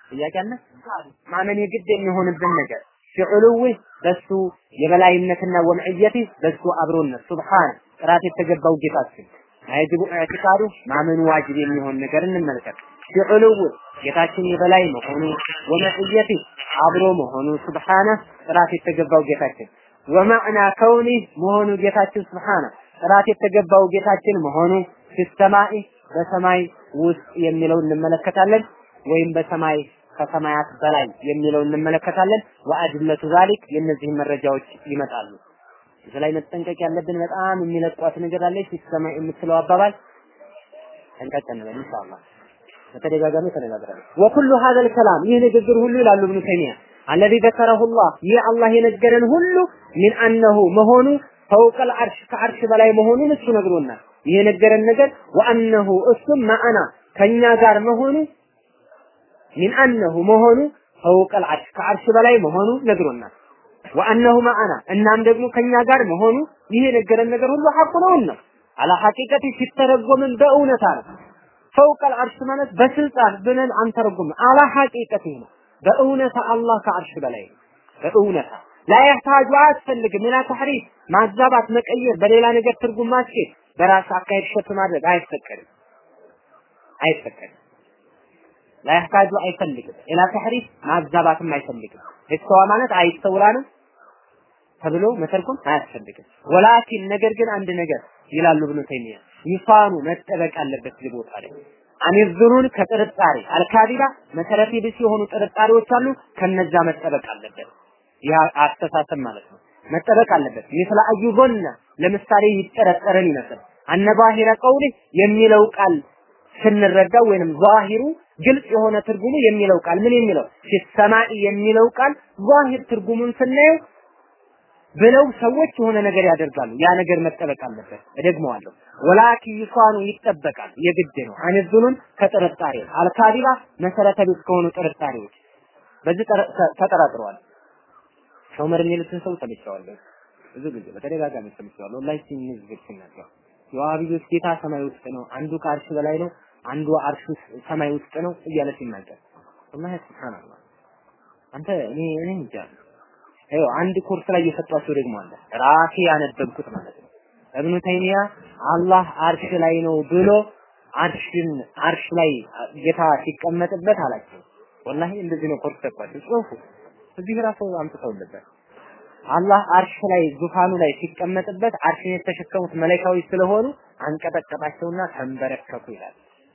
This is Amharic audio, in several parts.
ጥያቄ አለ? ማመን የግድ የሚሆንብን ነገር ፊዕሉዊ በሱ የበላይነትና ወምዕየቲ በሱ አብሮነት ሱብሃን ጥራት የተገባው ጌታችን አይጅቡ ኢዕቲቃዱ ማመኑ ዋጅብ የሚሆን ነገር እንመልከት። ፊዕሉዊ ጌታችን የበላይ መሆኑ ወመዕየቲ አብሮ መሆኑ ሱብሃነ ጥራት የተገባው ጌታችን ወማዕና ከውኒ መሆኑ ጌታችን ሱብሃነ ጥራት የተገባው ጌታችን መሆኑ ፊሰማኢ በሰማይ ውስጥ የሚለው እንመለከታለን ወይም በሰማይ ከሰማያት በላይ የሚለው እንመለከታለን። ወአድለቱ ዛሊክ የእነዚህን መረጃዎች ይመጣሉ። እዚህ ላይ መጠንቀቅ ያለብን በጣም የሚለቋት ነገር አለች። ሲሰማይ የምትለው አባባል ጠንቀቅ እንበል ኢንሻአላህ። በተደጋጋሚ ተነጋግረናል። ወኩሉ ሀዘል ከላም ይህ ንግግር ሁሉ ይላሉ ኢብኑ ተይሚያ አለዚ ዘከረሁ ላህ ይህ አላህ የነገረን ሁሉ ሚን አነሁ መሆኑ ፈውቀል አርሽ ከአርሽ በላይ መሆኑን እሱ ነግሮናል። ይህ የነገረን ነገር ወአነሁ እሱም ማዕና ከኛ ጋር መሆኑ ሚን አነሁ መሆኑ ፈውቀል አርሽ ከአርሽ በላይ መሆኑ ነግሮናል። ወአነሁ ማዕና እናም ደግሞ ከኛ ጋር መሆኑ ይህ የነገረን ነገር ሁሉ ሐቁ ነውን ነው። አላ ሐቂቀቲ ሲተረጎምን በእውነታ ነው። ፈውቀል አርሽ ማለት በስልጣን ብለን አንተረጉም። አላ ሐቂቀቲ ነው። በእውነታ አላህ ከአርሽ በላይ ነው። በእውነታ ላ ያህታጁ አያስፈልግም። ሌላ ተሕሪፍ ማዛባት፣ መቀየር፣ በሌላ ነገር ትርጉም ማስኬድ፣ በራስ አካሄድ ሸት ማድረግ አይፈቀድም አይፈቀድም። ላ ያህታጁ አይፈልግም። ሌላ ተሕሪፍ ማዛባትም አይፈልግም። እስተዋ ማለት አይስተውላ ነው ተብሎ መተርጎም አያስፈልግም። ወላኪን ነገር ግን አንድ ነገር ይላሉ ኢብኑ ተይሚያ ይፋኑ መጠበቅ አለበት እዚህ ቦታ ላይ አሚዝሩን ከጥርጣሬ አልካዲባ መሰረተ ቢስ የሆኑ ጥርጣሬዎች አሉ። ከነዛ መጠበቅ አለበት። ያ አስተሳሰብ ማለት ነው። መጠበቅ አለበት። ምስለ አዩቦና ለምሳሌ ይጠረጠረን ይመስል አነባሂረ ቀውሊ የሚለው ቃል ስንረዳው ወይንም ዛሂሩ ግልጽ የሆነ ትርጉሙ የሚለው ቃል ምን የሚለው ሲሰማኢ የሚለው ቃል ዛሂር ትርጉሙን ስናየው ብለው ሰዎች የሆነ ነገር ያደርጋሉ። ያ ነገር መጠበቅ አለበት። እደግመዋለሁ። ወላኪ ይሷኑ ይጠበቃል፣ የግድ ነው። አንዙኑን ከጥርጣሬ አልካዲባ መሰረተ ቢስ ከሆኑ ጥርጣሬዎች በዚህ ተጠራጥረዋል። ዑመር የሚሉትን ሰው ሰምቼዋለሁ። ብዙ ጊዜ በተደጋጋሚ ሰምቼዋለሁ። ላይ ሲንዝግ ሲናገር የዋሃቢዎች ጌታ ሰማይ ውስጥ ነው፣ አንዱ ከአርሽ በላይ ነው፣ አንዱ አርሽ ሰማይ ውስጥ ነው እያለ ሲናገር ወላሂ ሱብሃንአላህ አንተ እኔ እኔ እንጃ ይኸው አንድ ኮርስ ላይ እየሰጧቸው ደግሞ አለ ራሴ ያነበብኩት ማለት ነው። እብኑ ተይሚያ አላህ አርሽ ላይ ነው ብሎ አርሽን አርሽ ላይ ጌታ ሲቀመጥበት አላቸው። ወላሂ እንደዚህ ነው ኮርስ ሰጧቸው ጽሁፉ እዚህ ራሱ አምጥተውልበት አላህ አርሽ ላይ ዙፋኑ ላይ ሲቀመጥበት አርሽን የተሸከሙት መላእክቶች ስለሆኑ አንቀጠቀጣቸውና ተንበረከኩ ይላል።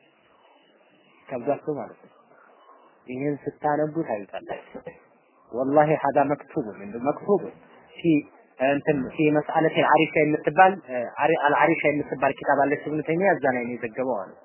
ከብዛቸው ማለት ነው። ይህን ስታነቡ ታዩታላችሁ። ወላሂ ሀዳ መክቱብ ምንድን መክቱብ ፊ እንትን ፊ መስአለት አልዓሪሻ የምትባል አልዓሪሻ የምትባል ኪታብ አለች ኢብኑ ተይሚያ እዛ ላይ ነው የዘገበው አሉ።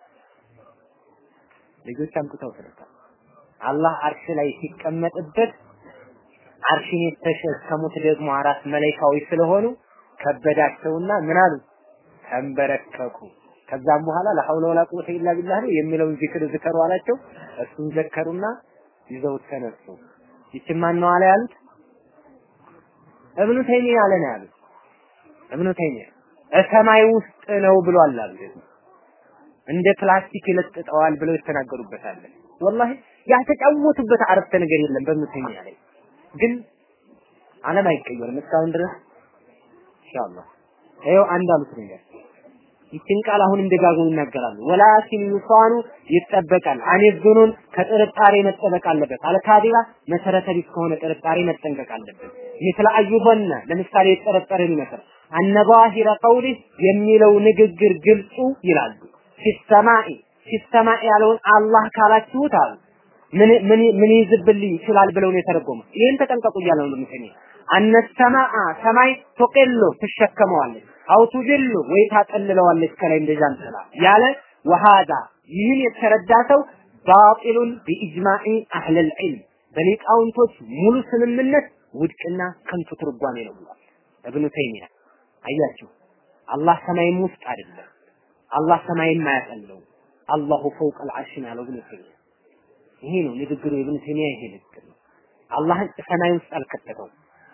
ልጆች አምጥተው ስለታል አላህ አርሽ ላይ ሲቀመጥበት አርሽን የተሸከሙት ደግሞ አራት መላኢካዎች ስለሆኑ ከበዳቸውና ምን አሉ ተንበረከኩ። ከዛም በኋላ ለሐውለ ወላ ቁወተ ኢላ ቢላህ ነው የሚለውን ዚክር ዝከሩ አላቸው። እሱን ዘከሩና ይዘውት ተነሱ። ይችን ማን ነው አለ ያሉት? እብኑ ተይሚያ አለ ነው ያሉት። እብኑ ተይሚያ ሰማይ ውስጥ ነው ብሏል አሉ። እንደ ፕላስቲክ ይለጥጠዋል ብለው ይተናገሩበታል። ወላሂ ያልተጫወቱበት አረፍተ ነገር የለም በእብኑ ተይሚያ ላይ ግን ዓለም አይቀየርም እስካሁን ድረስ ኢንሻአላህ። ይኸው አንድ አሉት ነገር ይችን ቃል አሁንም ደጋግሞ ይናገራሉ። ወላኪን ዩሳኑ ይጠበቃል። አኒዙኑን ከጥርጣሬ መጠበቅ አለበት። አልካዲባ መሰረተ ቢስ ከሆነ ጥርጣሬ መጠንቀቅ አለበት። ምስለ አዩበነ ለምሳሌ የጠረጠረን ይመስል አነባሂረ ቀውሊ የሚለው ንግግር ግልጹ ይላሉ። ፊሰማኢ ፊሰማኢ ያለውን አላህ ካላችሁት አሉ ምን ምን ምን ይዝብልኝ ይችላል ብለው ነው የተረጎመው። ይህን ተጠንቀቁ እያለ ነው ምትኔ አነሰማአ ሰማይ ቶቄሎ ትሸከመዋለች አው ቱጅሉ ወይ ታጠልለዋለች ከላይ እንደዛ እንትና ያለ ወሃዳ ይህን የተረዳ ሰው ባጢሉን ቢኢጅማዒ አህለል ዒልም በሊቃውንቶች ሙሉ ስምምነት ውድቅና ከንቱ ትርጓሜ ነው ብሏል እብኑ ተይሚያ። አያችሁ አላህ ሰማይም ውስጥ አይደለም፣ አላህ ሰማይም አያጠለው፣ አላሁ ፈውቀል ዐርሽ ነው ያለው እብኑ ተይሚያ። ይሄ ነው ንግግሩ የኢብኑ ተይሚያ ይሄ ንግግር ነው። አላህን ሰማይ ውስጥ አልከተተውም።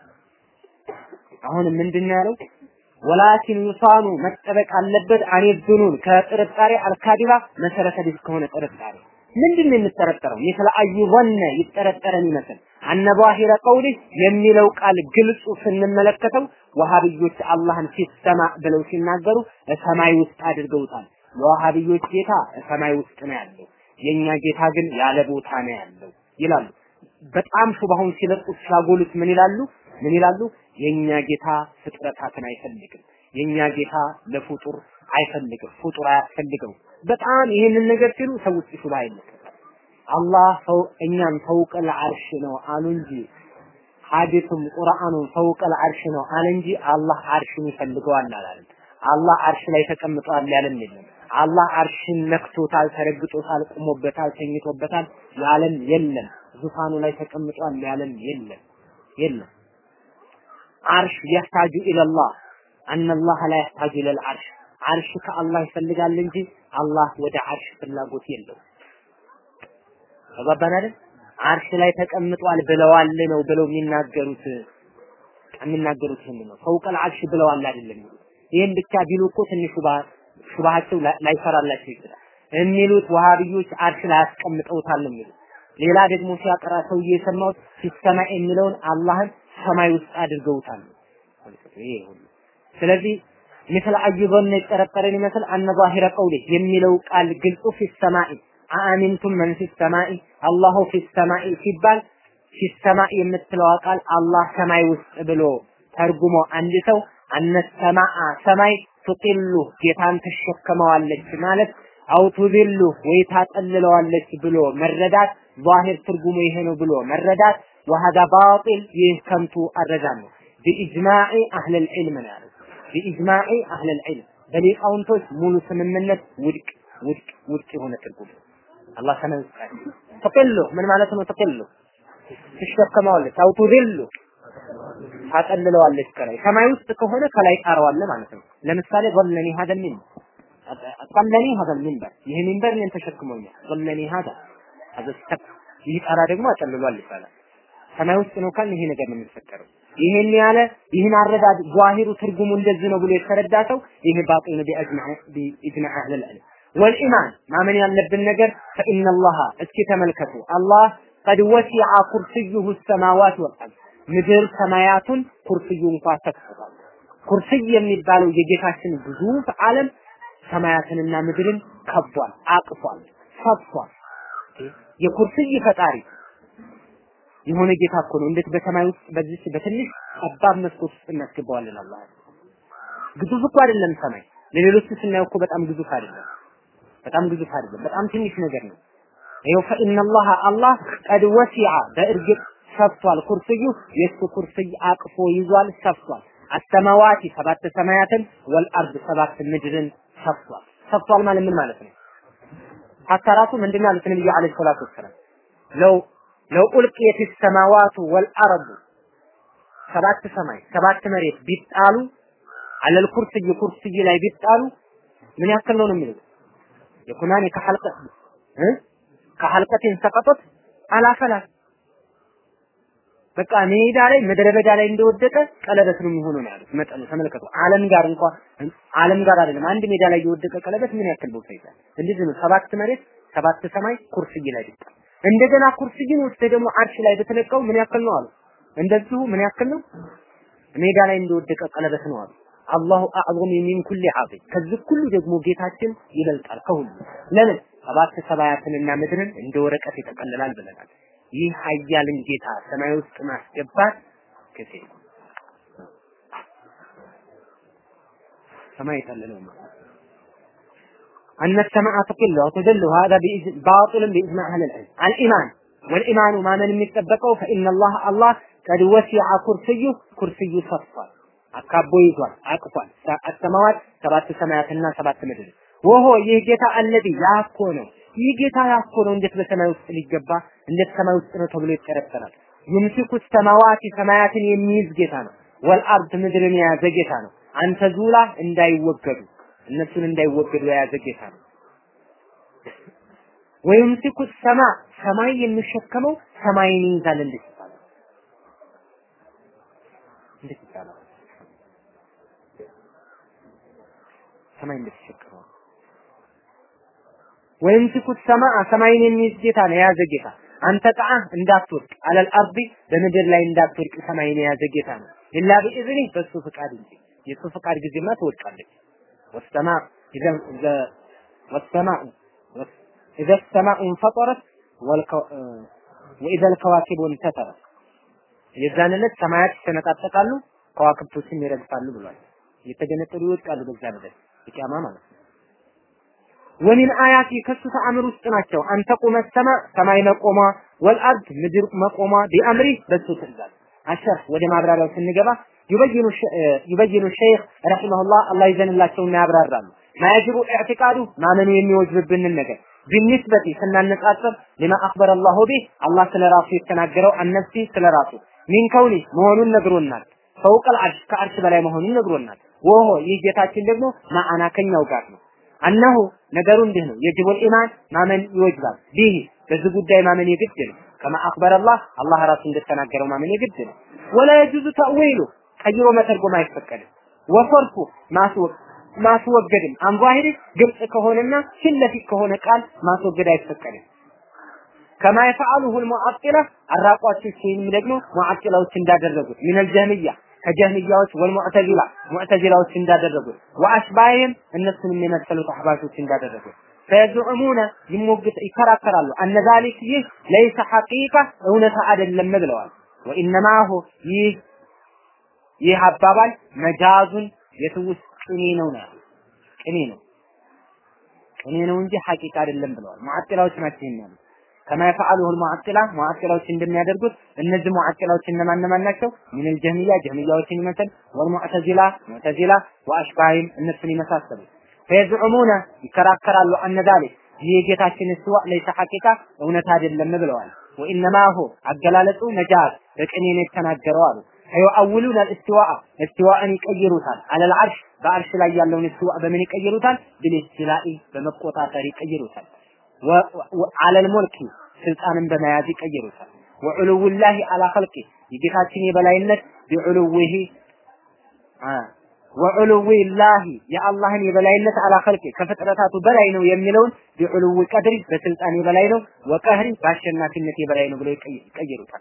አሁን ምንድን ነው ያለው? ወላኪን ዩሳኑ መጠበቅ አለበት አኔ ዙኑን ከጥርጣሬ አልካዲባ መሰረተ ቢስ ከሆነ ጥርጣሬ ምንድን ነው የምጠረጠረው? የተለያዩ ወነ ይጠረጠረን ይመስል አነ ዛሂረ ቀውሊ የሚለው ቃል ግልጹ ስንመለከተው ወሃብዮች አላህን ሲሰማ ብለው ሲናገሩ ሰማይ ውስጥ አድርገውታል። የወሃብዮች ጌታ ሰማይ ውስጥ ነው ያለው፣ የኛ ጌታ ግን ያለ ቦታ ነው ያለው ይላሉ። በጣም ሹባሁን ሲለቁት ሲያጎሉት ምን ይላሉ? ምን ይላሉ? የኛ ጌታ ፍጥረታትን አይፈልግም። የኛ ጌታ ለፍጡር አይፈልግም። ፍጡር አያስፈልገው። በጣም ይህንን ነገር ሲሉ ሰው ውስጥ ሹባ ይለቀቃል። አላህ ሰው እኛም ፈውቀል አርሽ ነው አሉ እንጂ ሐዲሱም ቁርአኑም ፈውቀል አርሽ ነው አለ እንጂ አላህ አርሽን ይፈልገዋል አላለም። አላህ አርሽ ላይ ተቀምጧል ያለም የለም። አላህ አርሽን ነክቶታል፣ ተረግጦታል፣ ቆሞበታል፣ ተኝቶበታል ያለም የለም። ዙፋኑ ላይ ተቀምጧል ያለም የለም የለም። አርሽ ያህታጁ ኢለላህ አነላህ ላ ያህታጁ ኢለል አርሽ አርሽ ከአላህ ይፈልጋል እንጂ አላህ ወደ አርሽ ፍላጎት የለው። ተባባን አይደል? አርሽ ላይ ተቀምጧል ብለዋል ነው ብለው የሚናገሩት የሚናገሩት ይሄን ነው። ፈውቀል አርሽ ብለዋል አይደለም። ይሄን ብቻ ቢሉ እኮ ትንሽ ሹባ ሹባሃቸው ላይሰራላቸው ይችላል። የሚሉት ወሃብዮች አርሽ ላይ አስቀምጠውታል የሚሉት ሌላ ደግሞ ሲያቀራ ሰውዬ የሰማሁት ሲሰማ የሚለውን አላህን ሰማይ ውስጥ አድርገውታል። ይሄ ሁሉ ስለዚህ مثل أي ظن يترطرن مثل أن ظاهر قوله የሚለው ቃል ግልጹ في السماء አአሚንቱም መን ፊ ሰማኢ አላሁ ፊ ሰማኢ ሲባል ፊ ሰማኢ የምትለዋ ቃል አላህ ሰማይ ውስጥ ብሎ ተርጉሞ አንድ ሰው አነ ሰማአ ሰማይ ትጢሉ ጌታን ትሸከመዋለች ማለት አው ቱዚሉ ወይ ታጠልለዋለች ብሎ መረዳት ዛሂር ትርጉሙ ይሄ ነው ብሎ መረዳት ወሀዳ ባጢል ይህ ከንቱ አረዳድ ነው ቢኢጅማዕ አህለል ዒልም ነው ያለው ቢኢጅማዕ አህለል ዒልም በሊቃውንቶች ሙሉ ስምምነት ውድቅ ውድቅ ውድቅ የሆነ ትርጉም አላህ ሰማይ ውስጥ አለ። ተቀሉ ምን ማለት ነው? ተቀሉ ትሸከመዋለች፣ አው ቱዚሉ ታጠልለዋለች ከላይ ሰማይ ውስጥ ከሆነ ከላይ ጣረዋለ ማለት ነው። ለምሳሌ ظلني هذا المنبر ظلني هذا المنبر ይሄ ሚንበር እኔን ተሸክሞኛል። ظلني هذا هذا السقف ይህ ጣራ ደግሞ አጠልሏል ይባላል። ሰማይ ውስጥ ነው ካልን ይሄ ነገር ነው የሚፈጠረው። ይሄን ያለ ይህን አረዳድ ዟሂሩ ትርጉሙ እንደዚህ ነው ብሎ የተረዳ ሰው ይሄ ባጢል ነው ቢአጅማዕ ቢኢጅማዕ አህለል ዒልም ወልኢማን ማመን ያለብን ነገር ፈኢነላሃ እስኪ ተመልከቱ አላህ ቀድ ወሲዐ ኩርሲዩሁ ሰማዋት ወልአርድ ምድር ሰማያቱን ኩርሲዩ እንኳ ሰጥቷል። ኩርሲይ የሚባለው የጌታችን ግዙፍ ዓለም ሰማያትንና ምድርን ከቧል፣ አቅፏል፣ ሰጥቷል። የኩርሲይ ፈጣሪ የሆነ ጌታ እኮ ነው። እንዴት በሰማይ ውስጥ በዚህ በትንሽ ጠባብ መስኮት ውስጥ እናስገባዋለን? አላህ ግዙፍ እኮ አይደለም ሰማይ። ለሌሎቹ ስናየው እኮ በጣም ግዙፍ አይደለም። በጣም ግዙፍ አይደለም። በጣም ትንሽ ነገር ነው። ይኸው ፈኢነላህ አላህ ቀድ ወሲዐ በእርግጥ ሰፍቷል። ኩርስዩ የእሱ ኩርስይ አቅፎ ይዟል፣ ሰፍቷል። አሰማዋቲ ሰባት ሰማያትን ወልአርድ ሰባት ምድርን ሰፍቷል። ሰፍቷል ማለት ምን ማለት ነው? ሀታ ራሱ ምንድን ነው ያሉት ነብዩ ዓለይሂ ሰላቱ ወሰላም ለው ለው ኡልቂየት ሰማዋቱ ወልአርዱ ሰባት ሰማይ ሰባት መሬት ቢጣሉ አለል ኩርስይ ኩርስይ ላይ ቢጣሉ ምን ያክል ነው ነው የሚለው የኩናኒ ከሐልቀ እ ከሐልቀቲን ሰቀጠት አላፈላት በቃ ሜዳ ላይ ምድረ በዳ ላይ እንደወደቀ ቀለበት ነው የሚሆነው ነው ያሉት። መጠኑ ተመልከቱ። ዓለም ጋር እንኳን ዓለም ጋር አይደለም አንድ ሜዳ ላይ የወደቀ ቀለበት ምን ያክል ቦታ ይዛል? እንደዚህ ነው። ሰባት መሬት ሰባት ሰማይ ኩርስይ ላይ ቢጣል እንደገና ኩርስይን ውስጥ ደግሞ አርሽ ላይ በተለቀው ምን ያክል ነው አሉ። እንደዚሁ ምን ያክል ነው? ሜዳ ላይ እንደወደቀ ቀለበት ነው አሉ። አላሁ አዕظም ሚን ኩሊ ዐዚም ከዚህ ሁሉ ደግሞ ጌታችን ይበልጣል ከሁሉ ለምን ሰባት ሰማያትንና ምድርን እንደ ወረቀት ይጠቀልላል ብለናል ይህ ኃያልን ጌታ ሰማይ ውስጥ ማስገባት ከሴ ሰማይ የጠለለው ማለት أن السماء تقل وتدل هذا باطل بإجماع أهل العلم الإيمان والإيمان ما من يتبقوا فإن الله الله قد وسع كرسيه كرسي صفا አካቦ ይዟል አቅፏል አሰማዋት ሰባት ሰማያትና ሰባት ምድር ወሆ ይህ ጌታ አለዚ ያኮ ነው ይህ ጌታ ያኮ ነው እንዴት በሰማይ ውስጥ ሊገባ እንዴት ሰማይ ውስጥ ነው ተብሎ ይጠረጠራል ይምሲኩ ሰማዋት ሰማያትን የሚይዝ ጌታ ነው ወልአርድ ምድርን የያዘ ጌታ ነው አንተ ዙላ እንዳይወገዱ እነሱን እንዳይወገዱ የያዘ ጌታ ነው ወይምሲኩ ሰማ ሰማይ የሚሸከመው ሰማይን ይይዛል እንዴት ይባላል እንዴት ይባላል ሰማይ እንደተሸከመው ወይምሲኩ ሰማአ ሰማይን የሚይዝ ጌታ ነው የያዘ ጌታ አንተ ጣዓ እንዳትወድቅ አለል አርዲ በምድር ላይ እንዳትወድቅ ሰማይን የያዘ ጌታ ነው ኢላ ቢኢዝኒ በሱ ፍቃድ እንጂ የሱ ፍቃድ ጊዜማ ትወድቃለች ወሰማ ኢዘ ወሰማኡ ኢዘ ሰማኡ እንፈጠረት ወኢዘ ልከዋኪቡ እንተተረት የዛን ዕለት ሰማያት ይሰነጣጠቃሉ ከዋክብቶችም ይረግፋሉ ብሏል እየተገነጠሉ ይወድቃሉ በዛ ዕለት የቂያማ ማለት ነው ወሚን አያቲ ከሱ ተአምር ውስጥ ናቸው አንተ ቁመ ሰማ ሰማይ መቆሟ ወልአርድ ምድር መቆሟ ቢአምሪ በሱ ትእዛዝ አሸር ወደ ማብራሪያው ስንገባ ዩበይኑ ዩበይኑ ሸይኽ ረሂመሁላህ አላህ ይዘንላቸውና ያብራራሉ ማያጅቡ ኢዕቲቃዱ ማመኑ የሚወጅብብንን ነገር ቢኒስበቲ ስናነጻጽር ሊማ አኽበረ አላሁ ቢህ አላህ ስለ ራሱ የተናገረው አነፍሲ ስለ ራሱ ሚን ከውኒ መሆኑን ነግሮናል ፈውቀል አርሽ ከአርሽ በላይ መሆኑን ነግሮናል ወሆ ይህ ጌታችን ደግሞ ማአና ከኛው ጋር ነው አነሁ ነገሩ እንዲህ ነው የጅቡል ኢማን ማመን ይወጅባል ቢህ በዚህ ጉዳይ ማመን የግድ ነው ከማ አኽበረ አላህ አላህ ራሱ እንደተናገረው ማመን የግድ ነው ወላ የጁዙ ተእዊሉ ቀይሮ መተርጎም አይፈቀድም ወሰርፉ ማስወቅ ማስወገድም አንጓሂሪ ግልጽ ከሆነና ፊት ለፊት ከሆነ ቃል ማስወገድ አይፈቀድም ከማ የፈዓሉሁ ልሙዓጢላ አራቋቾች ወይም ደግሞ ሙዓጢላዎች እንዳደረጉት ሚነል ጀህሚያ ከጀህሚያዎች ወልሙዕተዚላ ሙዕተዚላዎች እንዳደረጉት ወአሽባይህም እነሱንም የመሰሉት አህባሾች እንዳደረጉት ፈየዝዑሙነ ይሞግት ይከራከራሉ አነ ዛሊክ ይህ ለይሰ ሐቂቃ እውነታ አይደለም ብለዋል ወኢነማሁ ይህ ይህ አባባል መጃዙን የትውስ ቅኔ ነው ነው ቅኔ ነው ቅኔ ነው እንጂ ሐቂቃ አይደለም ብለዋል ሙዓጢላዎች ናቸው የሚያሉ ከማ የፈዓሉሁ ሙዓጢላ ሙዓጢላዎች እንደሚያደርጉት እነዚህ ሙዓጢላዎች እነማን እነማን ናቸው ሚነል ጀህሚያ ጀህሚያዎችን ይመስል ወልሙዕተዚላ ሙዕተዚላ ወአሽባሂም እነሱን ይመሳሰሉ ፈየዝዑሙነ ይከራከራሉ አነ ዛሊክ ይህ የጌታችን እስትዋ ለይሰ ሐቂቃ እውነት አይደለም ብለዋል ወኢነማሁ አገላለጹ መጃዝ በቅኔ ነው የተናገረው አሉ ፈዩአውሉን አልእስትዋአ እስትዋእን ይቀይሩታል አለል አርሽ በአርሽ ላይ ያለውን እስትዋ በምን ይቀይሩታል ብልስትላኢ በመቆጣጠር ይቀይሩታል አለል ሞልኪ ስልጣንን በመያዝ ይቀይሩታል ወዑሉውላሂ አላ ኸልቂ የጌታችን የበላይነት ቢዑሉዊሂ ወዑሉዊላሂ የአላህን የበላይነት አላ ኸልቂ ከፍጥረታቱ በላይ ነው የሚለውን ቢዑሉዊ ቀድሪ በስልጣን የበላይ ነው ወቀህሪ በአሸናፊነት የበላይ ነው ብለው ይቀይሩታል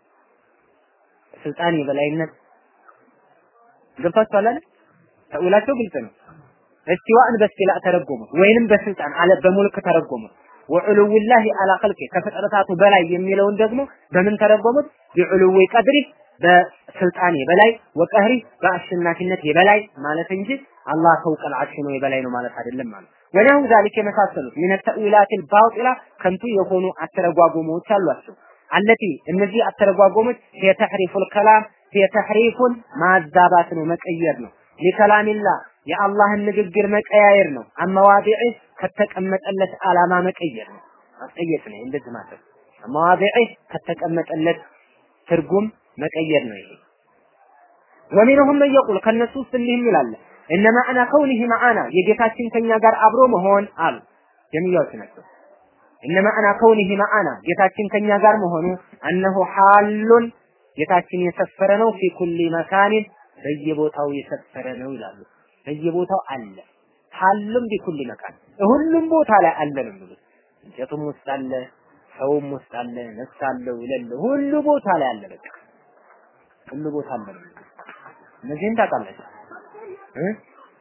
ስልጣን የበላይነት ገብታችኋል አይደል? ተውላቸው ግልጽ ነው። እስቲዋእን በስቲላ ተረጎሙት ወይንም በስልጣን አለ በሙልክ ተረጎሙት። ወዑሉውላሂ አላ ኸልቂ ከፍጥረታቱ በላይ የሚለውን ደግሞ በምን ተረጎሙት? ቢዑሉዊ ቀድሪ በስልጣን የበላይ ወቀህሪ በአሸናፊነት የበላይ ማለት እንጂ አላህ ፈውቀል አርሽ ነው የበላይ ነው ማለት አይደለም ማለት ወዲያው ዛሊክ የመሳሰሉት ሚነ ተእዊላቲል ባጢላ ከንቱ የሆኑ አተረጓጎሞች አሏቸው። አለቲ እነዚህ አተረጓጎሞች የተሕሪፉል ከላም የተሕሪፉን ማዛባት ነው መቀየር ነው ሊከላሚላ የአላህን ንግግር መቀያየር ነው አመዋዲዕ ከተቀመጠለት ዓላማ መቀየር ነው ማስቀየር ነው እንደዚህ ማለት አመዋዲዕ ከተቀመጠለት ትርጉም መቀየር ነው ይሄ ወሚንሁም መን የቁል ከነሱ ውስጥ እንዲህም ይላል እነ ማዕና ከውኒህ ማዓና የጌታችን ከኛ ጋር አብሮ መሆን አሉ ጀሚያዎች ናቸው እነ ማዕና ከውኒህ ማዓና ጌታችን ከኛ ጋር መሆኑ እነሆ ሐሉን ጌታችን የሰፈረ ነው ፊ ኩሊ መካኒን በየቦታው የሰፈረ ነው ይላሉ። በየቦታው አለ። ሐሉም ቢኩሊ መካን ሁሉም ቦታ ላይ አለ ነው የሚሉት። እንጨቱም ውስጥ አለ፣ ሰውም ውስጥ አለ፣ ነፍስ አለው ይላል። ሁሉ ቦታ ላይ አለ። በቃ ሁሉ ቦታ አለ ነው የሚሉት። እነዚህን ታውቃላችሁ እ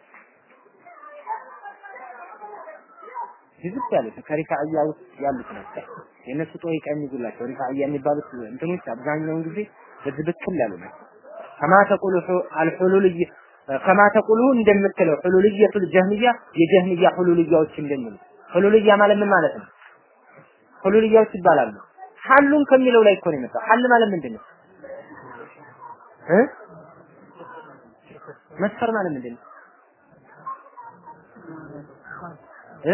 ዝም ያሉት ከሪፋዕያ ውስጥ ያሉት ናቸው። የእነሱ ጦሪቃ የሚጉላቸው ሪፋዕያ የሚባሉት እንትኖች አብዛኛውን ጊዜ በዚህ ብክል ያሉ ናቸው። ከማ ተቁሉ አልሑሉልይ ከማ ተቁሉ እንደምትለው ሑሉልየቱል ጀህሚያ የጀህሚያ ሑሉልያዎች እንደሚሉ ሑሉልያ ማለት ምን ማለት ነው? ሑሉልያዎች ይባላሉ። ሐሉን ከሚለው ላይ እኮ ነው የመጣው። ሐል ማለት ምንድን ነው? እ መስፈር ማለት ምንድን ነው? እ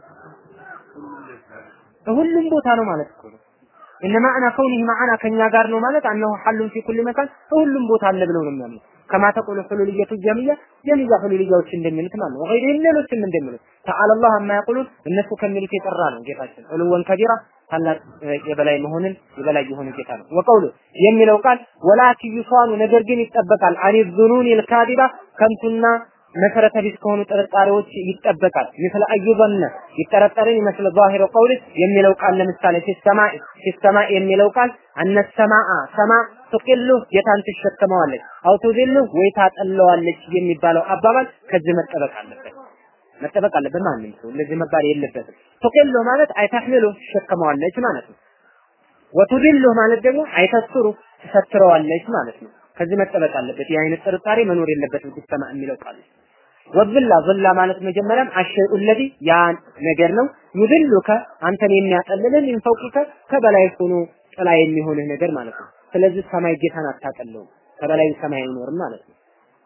ሁሉም ቦታ ነው ማለት እኮ ነው። እነ ማዕና ከውኒህ ማዕና ከኛ ጋር ነው ማለት አነሁ ሐሉን ፊ ኩል መካን ሁሉም ቦታ አለ ብለው ነው የሚያምኑት። ከማ ተቁሉ ሁሉልየቱ ጀሚያ ጀሚያ ሁሉልያዎች እንደሚሉት ማለት ነው። ወገይሪህም ሌሎችም እንደሚሉት ተዓላ አላህ አማ ያቁሉን እነሱ ከሚሉት የጠራ ነው ጌታችን ዑሉወን ከቢራ ታላቅ የበላይ መሆንን የበላይ የሆነ ጌታ ነው። ወቀውሉ የሚለው ቃል ወላኪ ዩሷኑ ነገር ግን ይጠበቃል አኒ ዙኑን ልካዲባ ከንቱና መሰረተ ቢስ ከሆኑ ጥርጣሬዎች ይጠበቃል። ምስለ አዩበነ ይጠረጠርን ይመስል ዛሂሩ ቀውል የሚለው ቃል ለምሳሌ ፊሰማኢ ፊሰማኢ የሚለው ቃል አነ ሰማአ ሰማ ትቅሉ ጌታን ትሸከመዋለች፣ አው ቱዚሉ ወይ ታጠለዋለች የሚባለው አባባል ከዚህ መጠበቅ አለበት መጠበቅ አለበት። ማንም ሰው እንደዚህ መባል የለበትም። ትቅሉ ማለት አይተህሚሉ ትሸከመዋለች ማለት ነው። ወቱዲሉ ማለት ደግሞ አይተስሩ ትሰትረዋለች ማለት ነው። ከዚህ መጠበቅ አለበት። የአይነት ጥርጣሬ መኖር የለበትም ሲሰማ የሚለው ቃል ወብላ ዝላ ማለት መጀመሪያም አሸይኡ ለዚ ያ ነገር ነው ይድሉከ አንተን የሚያጠልልህ ሚን ፈውቂከ ከበላይ ሆኖ ጥላ የሚሆንህ ነገር ማለት ነው። ስለዚህ ሰማይ ጌታን አታጠለውም፣ ከበላይ ሰማይ አይኖርም ማለት ነው።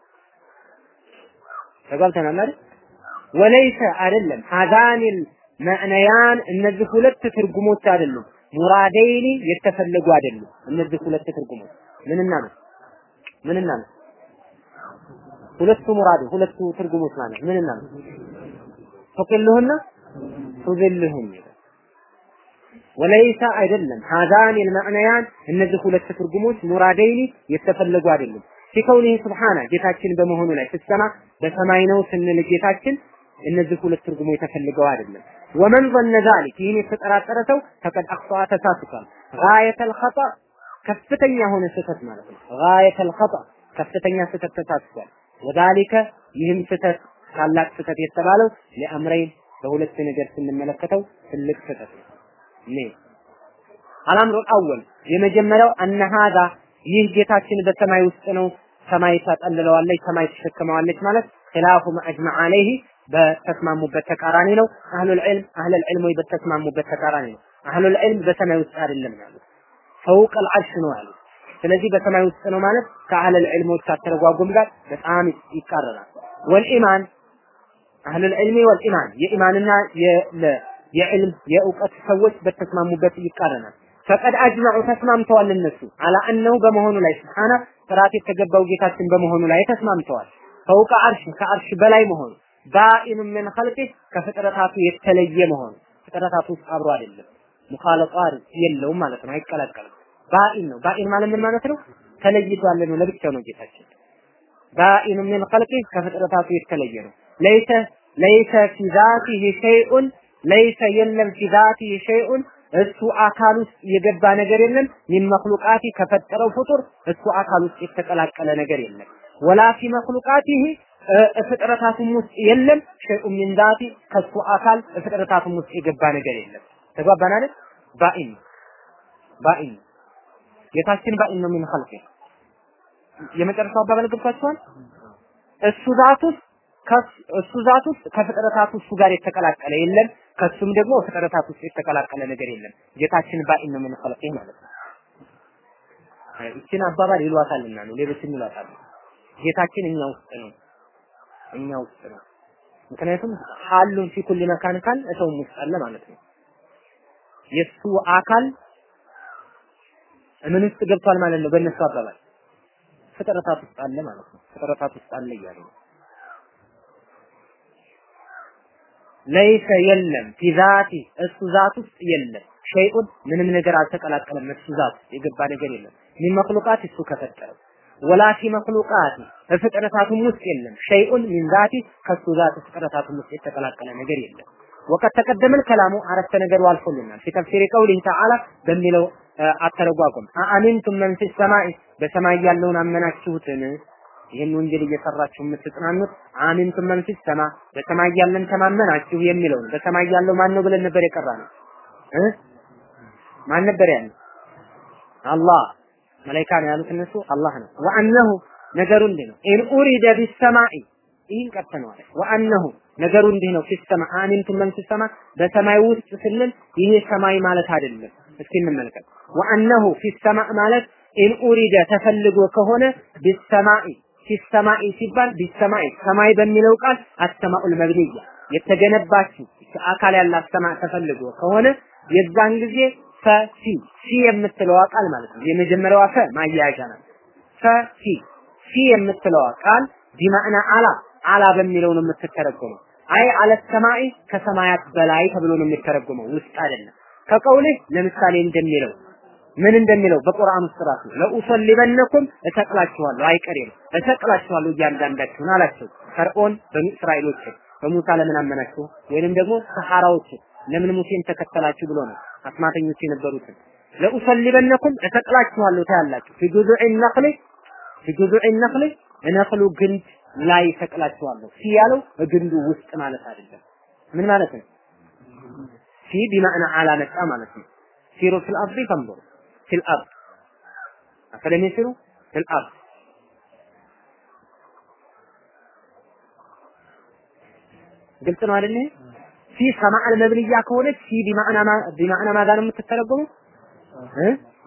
ተጋብተናል አይደል? ወለይሰ አይደለም ሀዛኒል መዕነያን እነዚህ ሁለት ትርጉሞች አይደሉም ሙራደይኒ የተፈለጉ አይደሉም። እነዚህ ሁለት ትርጉሞች ምንና ነው ምንና ነው? ሁለቱ ሙራድ ሁለቱ ትርጉሞች ማለት ምንና ነው? ተቅልሁና ቱዝልሁም ወለይሳ አይደለም ሀዛን ልመዕነያን እነዚህ ሁለት ትርጉሞች ሙራደይኒ የተፈለጉ አይደሉም። ፊከውኒህ ስብሓና ጌታችን በመሆኑ ላይ ስትሰማ በሰማይ ነው ስንል ጌታችን እነዚህ ሁለት ትርጉሞች ተፈልገው አይደለም። ወመን ظن ذلك ይህን የተጠራጠረ ሰው ፈቀድ አኽጣ ተሳስቷል። ጋየተል ኸጣ ከፍተኛ የሆነ ስህተት ማለት ነው። ጋየተል ኸጣ ከፍተኛ ስህተት ተሳስቷል። ወዛሊከ ይህም ስህተት ታላቅ ስህተት የተባለው ለአምረይን በሁለት ነገር ስንመለከተው ትልቅ ስህተት ነው። ኔ አልአምሩ አወል የመጀመሪያው አነ ሀዛ ይህ ጌታችን በሰማይ ውስጥ ነው። ሰማይ ታጠልለዋለች፣ ሰማይ ትሸከመዋለች ማለት ኺላፉ መአጅመዕ አለይህ በተስማሙበት ተቃራኒ ነው። አህሉል ዒልም አህሉል ዒልም ወይ በተስማሙበት ተቃራኒ ነው። አህሉል ዒልም በሰማይ ውስጥ አይደለም ያሉት ፈውቅ አልዓርሽ ነው ያሉት። ስለዚህ በሰማይ ውስጥ ነው ማለት ከአህለል ዒልሞች አተረጓጉም ጋር በጣም ይቃረናል። ወልኢማን አህለል ዒልሚ ወልኢማን የኢማንና የዕልም የእውቀት ሰዎች በተስማሙበት ይቃረናል። ፈቀድ አጅመዑ ተስማምተዋል እነሱ አላ እነሁ በመሆኑ ላይ ስብሓና ጥራት የተገባው ጌታችን በመሆኑ ላይ ተስማምተዋል። ፈውቀ አርሽ ከአርሽ በላይ መሆኑ ባኢኑ ምን ኸልቂህ ከፍጥረታቱ የተለየ መሆኑ ፍጥረታቱ ውስጥ አብሮ አይደለም። ሙኻለጣር የለውም ማለት ነው፣ አይቀላቀልም። ባኢን ነው። ባኢን ማለት ምን ማለት ነው? ተለይቷል ነው፣ ለብቻው ነው ጌታችን። ባኢኑ ምን ኸልቂህ ከፍጥረታቱ የተለየ ነው። ለይሰ ለይሰ ፊ ዛቲሂ ሸይኡን ለይሰ የለም ፊ ዛቲሂ ሸይኡን እሱ አካል ውስጥ የገባ ነገር የለም። ሚን መክሉቃቲ ከፈጠረው ፍጡር እሱ አካል ውስጥ የተቀላቀለ ነገር የለም። ወላ ፊ መክሉቃቲሂ ፍጥረታቱም ውስጥ የለም። ሸይኡን ሚን ዛቲ ከሱ አካል ፍጥረታቱም ውስጥ የገባ ነገር የለም። ተግባባን አይደል? ባኢን ባኢን ጌታችን ባኢን ነው ሚን ኸልቂ የመጨረሻው አባባል ገብቷችኋል? እሱ ዛት ውስጥ እሱ ዛት ውስጥ ከፍጥረታት እሱ ጋር የተቀላቀለ የለም። ከሱም ደግሞ ፍጥረታት ውስጥ የተቀላቀለ ነገር የለም። ጌታችን ባኢን ነው ሚን ኸልቂ ማለት ነው። ይችን አባባል ይሏታልና ነው ሌሎችም ይሏታል። ጌታችን እኛ ውስጥ ነው እኛ ውስጥ ነው። ምክንያቱም ሐሉን ፊ ኩሊ መካን ካል እሰውም ውስጥ አለ ማለት ነው። የሱ አካል ምን ውስጥ ገብቷል ማለት ነው። በእነሱ አባባል ፍጥረታት ውስጥ አለ ማለት ነው። ፍጥረታት ውስጥ አለ እያሉ ነው። ለይሰ የለም ፊ ዛቲ እሱ ዛት ውስጥ የለም ሸይኡን ምንም ነገር አልተቀላቀለም። እሱ ዛት የገባ ነገር የለም። ሚን መክሉቃት እሱ ከፈጠረው ወላ ፊ መክሉቃት በፍጥረታቱም ውስጥ የለም ሸይኡን ሚን ዛቲ ከሱ ዛት ፍጥረታቱም ውስጥ የተቀላቀለ ነገር የለም። ወቀት ተቀደመ ከላሙ አረፍተ ነገሩ አልፎልናል። ፊ ተፍሲሪ ቀውሊህ ተዓላ በሚለው አተረጓጎም አአሚንቱም መን ፊ ሰማይ በሰማይ ያለውን አመናችሁትን ይህን ወንጀል እየሰራችሁ የምትጽናኑት አሚንቱም መን ፊ ሰማ በሰማይ ያለን ተማመናችሁ የሚለውን በሰማይ ያለው ማን ነው ብለን ነበር የቀራ ነው እ ማን ነበር ያለው አላህ መላኢካ ነው ያሉት እነሱ አላህ ነው ወአነሁ ነገሩ እንዲህ ነው ኢን ኡሪደ ቢሰማኢ ይህን ቀጥተነዋል ወአነሁ ነገሩ እንዲህ ነው ፊሰማ አሚንቱም መን ፊሰማ በሰማይ ውስጥ ስንል ይሄ ሰማይ ማለት አይደለም እስኪ እንመልከት ወአነሁ ፊሰማ ማለት ኢን ኡሪደ ተፈልጎ ከሆነ ቢሰማኢ ፊሰማኢ ሲባል ቢሰማኢ ሰማይ በሚለው ቃል አሰማኡል መብንያ የተገነባችው አካል ያላት ሰማይ ተፈልጎ ከሆነ የዛን ጊዜ ፈሲ ሲ የምትለዋ ቃል ማለት ነው። የመጀመሪያዋ ፈ ማያያዣ ናት። ፈሲ ሲ የምትለዋ ቃል ቢማዕና አላ አላ በሚለው ነው የምትተረጎመው። አይ አለ ሰማይ ከሰማያት በላይ ተብሎ ነው የሚተረጎመው፣ ውስጥ አይደለም። ከቀውልህ ለምሳሌ እንደሚለው ምን እንደሚለው በቁርአን ውስጥ ራሱ ለኡሰሊበነኩም እሰቅላችኋለሁ አይቀሬ ነው እሰቅላችኋለሁ እያንዳንዳችሁን አላቸው ፈርዖን በኒ እስራኤሎች በሙሳ ለምን አመናችሁ ወይንም ደግሞ ሰሐራዎች ለምን ሙሴን ተከተላችሁ ብሎ ነው አስማተኞች የነበሩትን ለኡሰሊበነኩም እሰቅላችኋለሁ ታያላችሁ ፊ ጁዙዕ ነኽል ፊ ጁዙዕ ነኽል ነኽሉ ግንድ ላይ እሰቅላችኋለሁ ፊ ያለው ግንዱ ውስጥ ማለት አይደለም ምን ማለት ነው ፊ ቢማዕና አላ መጣ ማለት ነው ሲሩ ፊል አርዲ ፈንظሩ ፊል አርድ አፈለም ይሲሩ ፊል አርድ ግልጽ ነው አይደል ፊ ሰማዕል መብንያ ከሆነች ፊ ቢማዕና ቢማዕና ማጋ ነው የምትተረጎመው እ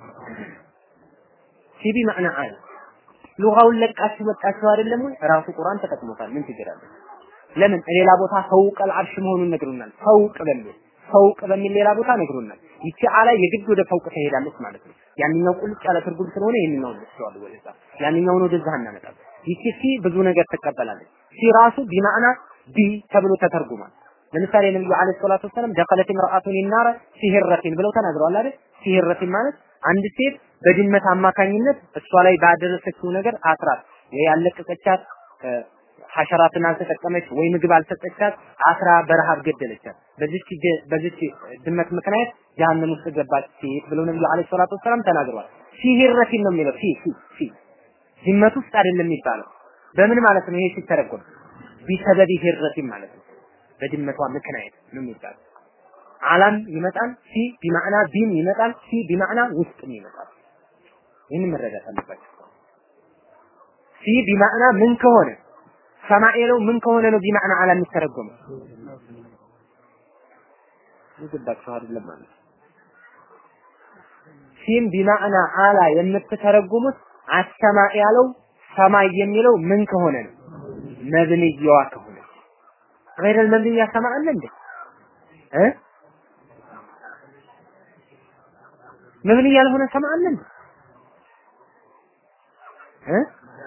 ፊ ቢማዕና አለ ሉጋውን ለቃችሁ መጣችሁ አይደለም ወይ ራሱ ቁርአን ተጠቅሞታል ምን ችግር አለ ለምን ሌላ ቦታ ፈውቀል አርሽ መሆኑን ነግሮናል ፈውቅ በሚል ፈውቅ በሚል ሌላ ቦታ ነግሮናል ይቺ አላ የግድ ወደ ፈውቅ ትሄዳለች ማለት ነው ያንኛው ቁልጭ ያለ ትርጉም ስለሆነ ይሄንኛውን ወስደዋል ወደዛ ያንኛውን ወደዛ እናመጣለን ይቺ ሲ ብዙ ነገር ትቀበላለች ሲ ራሱ ቢማዕና ቢ ተብሎ ተተርጉሟል ለምሳሌ ነብዩ አለይሂ ሰላቱ ወሰለም ደኸለት ምርአቱን ይናረ ሲህረቲን ብለው ተናግረዋል አይደል ሲህረቲን ማለት አንድ ሴት በድመት አማካኝነት እሷ ላይ ባደረሰችው ነገር አስራት ወይ ያለቀቀቻት ሐሸራትን አልተጠቀመች ወይ ምግብ አልሰጠቻት አስራ በረሃብ ገደለቻት በዚች በዚች ድመት ምክንያት ጀሃነም ውስጥ ገባች ሴት ብለው ነብዩ አለይሂ ሰላቱ ወሰለም ተናግረዋል ሲህረቲን ነው የሚለው ሲ ሲ ሲ ድመት ውስጥ አይደለም የሚባለው በምን ማለት ነው ይሄ ሲተረጎም ቢሰበብ ሂረቲን ማለት ነው በድመቷ ምክንያት ነው የሚባለው አላም ይመጣል ሲ ቢማዕና ቢም ይመጣል ሲ ቢማዕና ውስጥም ይመጣል ይህን መረዳት አለባቸው ሲ ቢማዕና ምን ከሆነ ሰማኤለው ምን ከሆነ ነው ቢማዕና አላ የሚተረጎመው ይገባችሁ አይደለም ማለት ሲም ቢማዕና አላ የምትተረጉሙት አሰማ ያለው ሰማይ የሚለው ምን ከሆነ ነው መብንያዋ ከሆነ غير المبنية ሰማ አለ እንዴ እ መብንያ ያልሆነ ሰማ አለ እንዴ እ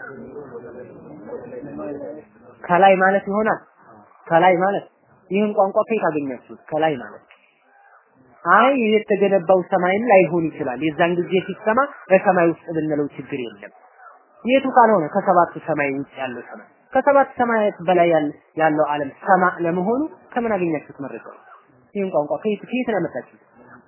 ከላይ ማለት ይሆናል ከላይ ማለት ይህን ቋንቋ ከየት አገኛችሁት ከላይ ማለት አይ ይሄ የተገነባው ሰማይም ላይሆን ይችላል የዛን ጊዜ ሲሰማ በሰማይ ውስጥ ብንለው ችግር የለም የቱ ካልሆነ ከሰባቱ ሰማይ ውጭ ያለው ሰማይ ከሰባት ሰማያት በላይ ያለው ዓለም ሰማ ለመሆኑ ከምን አገኛችሁት መረጃ ይህን ቋንቋ ከየት ከየት ነው ያመጣችሁት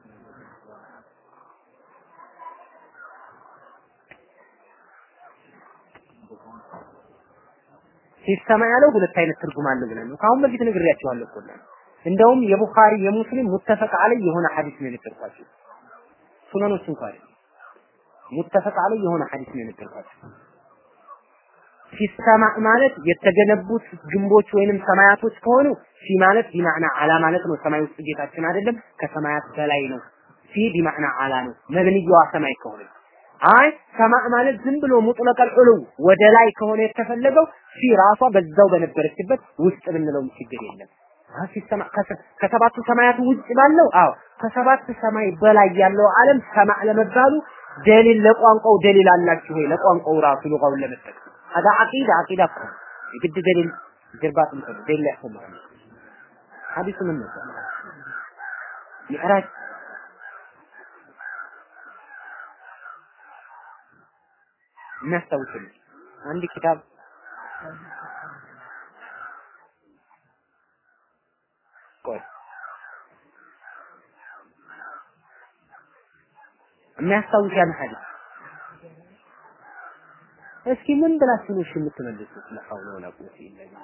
ሲሰማ ያለው ሁለት አይነት ትርጉም አለው ብለን ነው ከአሁን በፊት ነግሬያቸዋለሁ እኮ እንደውም የቡኻሪ የሙስሊም ሙተፈቅ አለይ የሆነ ሐዲስ ነው የነገርኳችሁ ሱነኖች እንኳን ሙተፈቅ አለይ የሆነ ሐዲስ ነው የነገርኳችሁ ሲሰማ ማለት የተገነቡት ግንቦች ወይንም ሰማያቶች ከሆኑ ሲ ማለት ቢማዕና አላ ማለት ነው ሰማይ ውስጥ ጌታችን አይደለም ከሰማያት በላይ ነው ሲ ቢማዕና አላ ነው መብንያዋ ሰማይ ከሆነ አይ ሰማዕ ማለት ዝም ብሎ ሙጥለቀል ዑሉ ወደ ላይ ከሆነ የተፈለገው ሲ ራሷ በዛው በነበረችበት ውስጥ ብንለውም ችግር የለም ሲሰማ ከሰባቱ ሰማያት ውጭ ባለው አዎ ከሰባት ሰማይ በላይ ያለው ዓለም ሰማዕ ለመባሉ ደሊል ለቋንቋው ደሊል አላችሁ ወይ ለቋንቋው ራሱ ሉጋውን ለመጠቀም هذا عقيدة عقيدة أخرى يقد دليل جربات مثل دليل يحكم حديث من مثل معراج የሚያስታውስልኝ አንድ ኪታብ ቆይ የሚያስታውስ ያን ሐዲስ እስኪ ምን ብላችሁ ነው እሺ የምትመልሱት? ለሐውለ ወላ ቁወተ ኢላ ቢላህ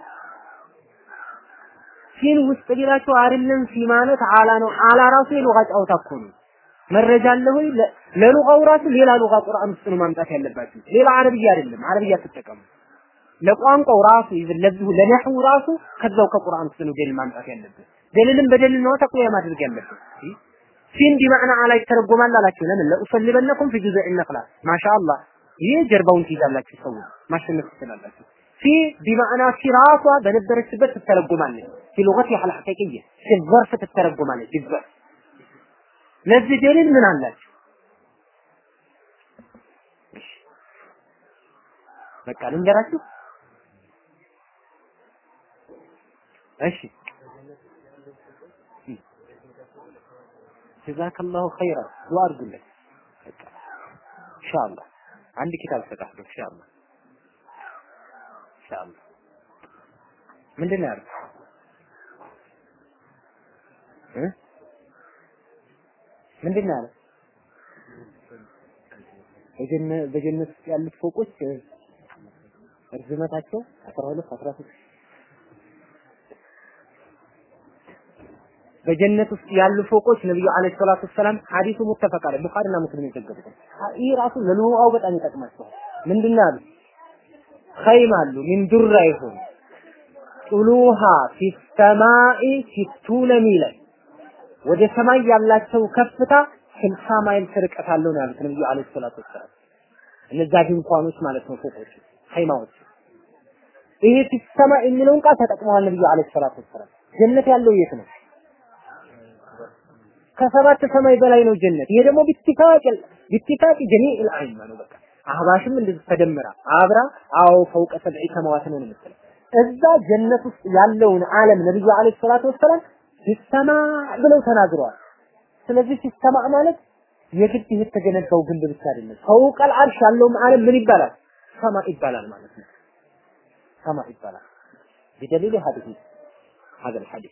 ሲን ውስጥ ቢላችሁ አይደለም ሲ ማለት አላ ነው። አላ ራሱ የሉጋ ጫወታ እኮ ነው። መረጃ አለ ወይ? ለሉጋው ራሱ ሌላ ሉጋ ቁርአን ውስጥ ነው ማምጣት ያለባችሁ። ሌላ አረብያ አይደለም። አረብያ ትጠቀሙ። ለቋንቋው ራሱ ለዚሁ ለነህው ራሱ ከዛው ከቁርአን ውስጥ ነው ደሊል ማምጣት ያለብን። ደሊልን በደሊል ነው ተቅያ ማድረግ ያለብን። ሲን ቢማዕና አላ ይተረጎማል አላችሁ። ለምን ለኡሰልበነኩም ፊ ጁዝዕ ነኽላ ማሻአላህ ይህ ጀርባውን ትይዛላችሁ ሰው ማሸነፍ ትችላላችሁ። ፊ ቢማዕና ፊ ራሷ በነበረችበት ትተረጎማለች። ፊ ሉገት ያህል ሐቂቅየ ፊ ዘርፍ ትተረጎማለች። ቢዘርፍ ለዚህ ደሊል ምን አላችሁ? በቃ ልንገራችሁ። እሺ ጀዛከላሁ ኸይራ ዱዓ አድርጉለት። ኢንሻአላህ አንድ ኪታብ ሰጣለሁ ኢንሻአላህ ኢንሻአላህ ምንድን ነው ያለው እ ምንድን ነው ያለው በጀነት በጀነት ውስጥ ያሉት ፎቆች እርዝመታቸው 12 13 በጀነት ውስጥ ያሉ ፎቆች ነብዩ አለይሂ ሰላቱ ሰላም ሐዲሱ ሙተፈቅ አለ ቡኻሪና ሙስሊም የዘገቡት ይህ ራሱ ለኑዋው በጣም ይጠቅማቸዋል ምንድን ያሉ ኸይም አሉ ሚን ዱራ ይሁን ጡሉሃ ፊ ሰማኢ ሲቱነ ሚለን ወደ ሰማይ ያላቸው ከፍታ ስልሳ ማይል ርቀት አለው ነው ያሉት ነብዩ አለይሂ ሰላቱ ወሰላም። እነዛ ድንኳኖች ማለት ነው ፎቆች፣ ኸይማዎች። ይሄ ሲሰማ የሚለውን ቃል ተጠቅመዋል ነብዩ አለይሂ ሰላቱ ወሰላም። ጀነት ያለው የት ነው? ከሰባት ሰማይ በላይ ነው ጀነት። ይሄ ደግሞ ቢትፋቅ ቢትፋቅ ጀሚዕ አልአይማ ነው በቃ አህባሽም እንደዚህ ተደምራ አብራ አዎ ፈውቀ ሰብዒ ሰማዋት ነው የምትለው እዛ ጀነት ውስጥ ያለውን ዓለም ነብዩ አለይሂ ሰላቱ ወሰላም ሲሰማ ብለው ተናግረዋል። ስለዚህ ሲሰማ ማለት የግድ የተገነባው ግንብ ብቻ አይደለም። ፈውቀል አርሽ ያለውም ዓለም ምን ይባላል? ሰማ ይባላል ማለት ነው። ሰማ ይባላል። ቢደሊል ሐዲስ هذا الحديث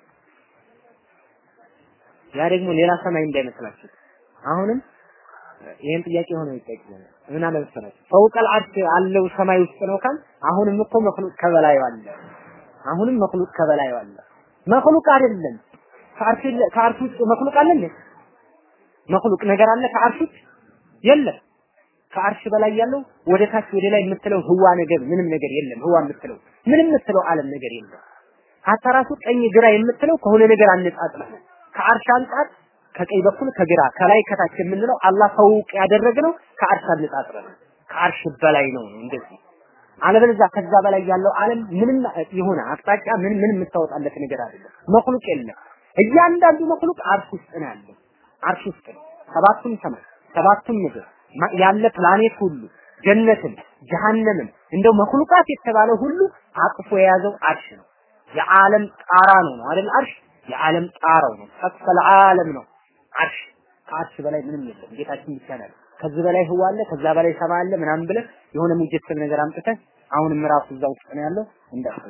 ያ ደግሞ ሌላ ሰማይ እንዳይመስላችሁ አሁንም ይሄን ጥያቄ ሆኖ ይጠይቃል። ምን አለ መሰላችሁ ፈውቀል አርሽ አለው ሰማይ ውስጥ ነው ካል አሁንም እኮ መክሉቅ ከበላዩ አለ። አሁንም መክሉቅ ከበላዩ አለ። መክሉቅ አይደለም ከአርሽ ከአርሽ ውስጥ መክሉቅ አለ እንዴ? መክሉቅ ነገር አለ ከአርሽ ውጭ የለም። ከአርሽ በላይ ያለው ወደ ታች ወደ ላይ የምትለው ህዋ ነገር ምንም ነገር የለም። ህዋ የምትለው ምንም የምትለው ዓለም ነገር የለም። ሀታ ራሱ ቀኝ ግራ የምትለው ከሆነ ነገር አነጻጽረ ከአርሽ አንጻር ከቀኝ በኩል ከግራ ከላይ ከታች የምንለው አላህ ፈውቅ ያደረግነው ከአርሽ አነጻጽረ ነው። ከአርሽ በላይ ነው ነው እንደዚህ አለበለዚያ ከዛ በላይ ያለው ዓለም ምንም የሆነ አቅጣጫ ምን ምን የምታወጣለት ነገር አይደለም። መክሉቅ የለም። እያንዳንዱ መክሉቅ አርሽ ውስጥ ነው ያለው። አርሽ ውስጥ ነው። ሰባቱም ሰማይ፣ ሰባቱም ምድር ያለ ፕላኔት ሁሉ ጀነትን፣ ጀሃነምን እንደው መክሉቃት የተባለ ሁሉ አቅፎ የያዘው አርሽ ነው። የዓለም ጣራ ነው ነው አይደል? አርሽ የዓለም ጣራው ነው። ሰፈል ዓለም ነው አርሽ። ከአርሽ በላይ ምንም የለም። ጌታችን ብቻ ነው። ከዚህ በላይ ህዋ አለ፣ ከዛ በላይ ሰማ አለ ምናምን ብለህ የሆነ ሙጀሰብ ነገር አምጥተህ አሁንም ራሱ እዛ ውስጥ ነው ያለው እንዳትል